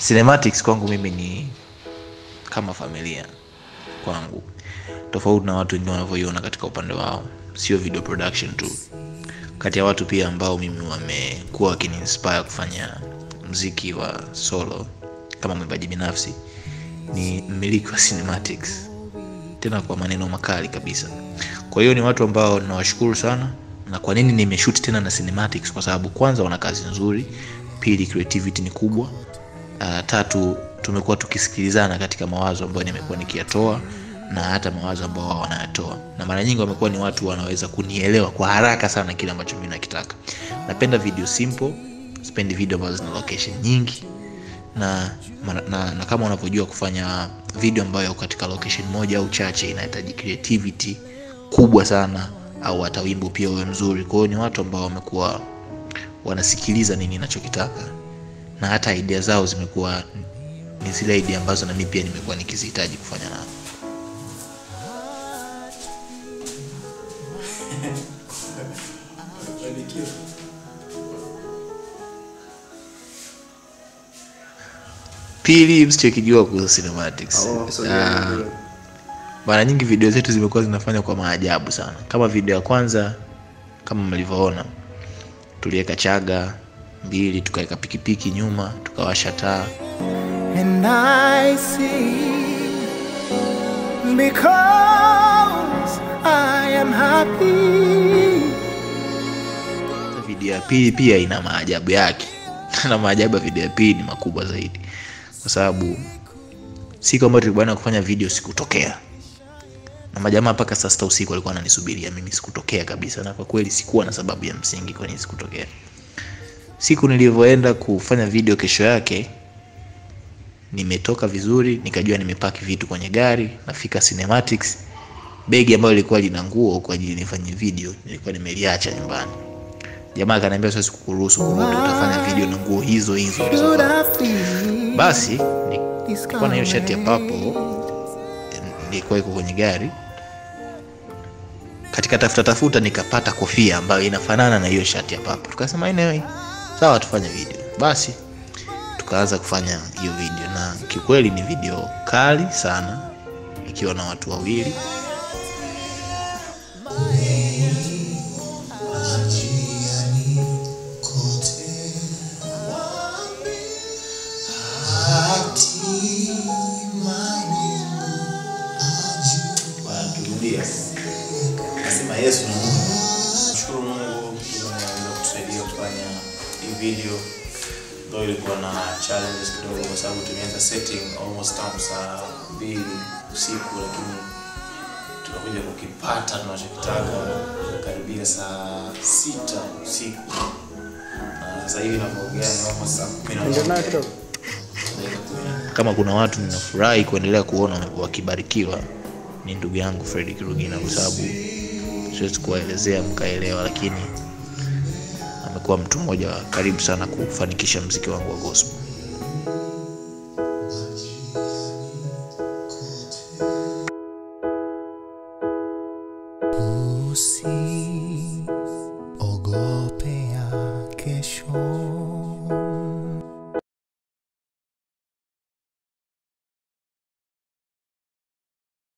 cinematics kwangu mimi ni kama familia kwangu tofauti na watu wengine wanavyoiona katika upande wao sio video production tu kati ya watu pia ambao mimi wamekuwa wakiniinspire kufanya mziki wa solo kama mwimbaji binafsi ni mmiliki wa cinematics tena kwa maneno makali kabisa kwa hiyo ni watu ambao nawashukuru sana na kwa nini nimeshoot tena na cinematics kwa sababu kwanza wana kazi nzuri pili creativity ni kubwa uh, tatu tumekuwa tukisikilizana katika mawazo ambayo nimekuwa nikiyatoa na hata mawazo ambao wao wanayatoa na mara nyingi wamekuwa ni watu wanaweza kunielewa kwa haraka sana kile ambacho mimi nakitaka napenda video simple sipendi video ambazo zina location nyingi na, na, na, na kama unavyojua kufanya video ambayo katika location moja au chache inahitaji creativity kubwa sana au hata wimbo pia uwe mzuri kwa hiyo ni watu ambao wamekuwa wanasikiliza nini ninachokitaka na hata idea zao zimekuwa ni zile idea ambazo na mimi pia nimekuwa nikizihitaji kufanya nao pili msichokijua kuhusu cinematics Oh, so Ah, yeah, yeah. mara nyingi video zetu zimekuwa zinafanywa kwa maajabu sana kama video ya kwanza kama mlivyoona tuliweka chaga mbili tukaweka pikipiki nyuma tukawasha taa And I see because I am happy. Sasa video ya pili pia ina maajabu yake na maajabu ya video ya pili ni makubwa zaidi kwa sababu siku ambayo tulikubaliana kufanya video sikutokea na majamaa mpaka saa sita usiku walikuwa wananisubiria mimi sikutokea kabisa na kwa kweli sikuwa na sababu ya msingi kwa nini sikutokea siku nilivyoenda kufanya video kesho yake nimetoka vizuri nikajua nimepaki vitu kwenye gari nafika cinematics begi ambayo ilikuwa lina nguo kwa ajili nifanye video nilikuwa nimeliacha nyumbani jamaa akaniambia siwezi kukuruhusu kurudi utafanya video na nguo hizo hizo Should ulizovaa." I feel basi nilikuwa na hiyo shati ya papo nilikuwa iko kwenye gari katika tafuta tafuta nikapata kofia ambayo inafanana na hiyo shati ya papo tukasema anyway sawa tufanye video basi tukaanza kufanya hiyo video na kikweli ni video kali sana ikiwa na watu wawili Turudia. Nasema Yesu na Mungu. Nashukuru Mungu tumeweza kutusaidia kufanya hii video. Ndio ilikuwa na challenges kidogo kwa sababu tumeanza setting almost tangu saa mbili usiku lakini tukakuja kukipata tunachokitaka karibia saa sita usiku. Na sasa hivi ninavyoongea ni almost saa kumi na moja. Ndio kidogo. Dakika kumi na kama kuna watu ninafurahi kuendelea kuona wakibarikiwa ni ndugu yangu Fred Kirugina kwa sababu siwezi kuwaelezea mkaelewa, lakini amekuwa mtu mmoja wa karibu sana kufanikisha mziki wangu wa gospel. see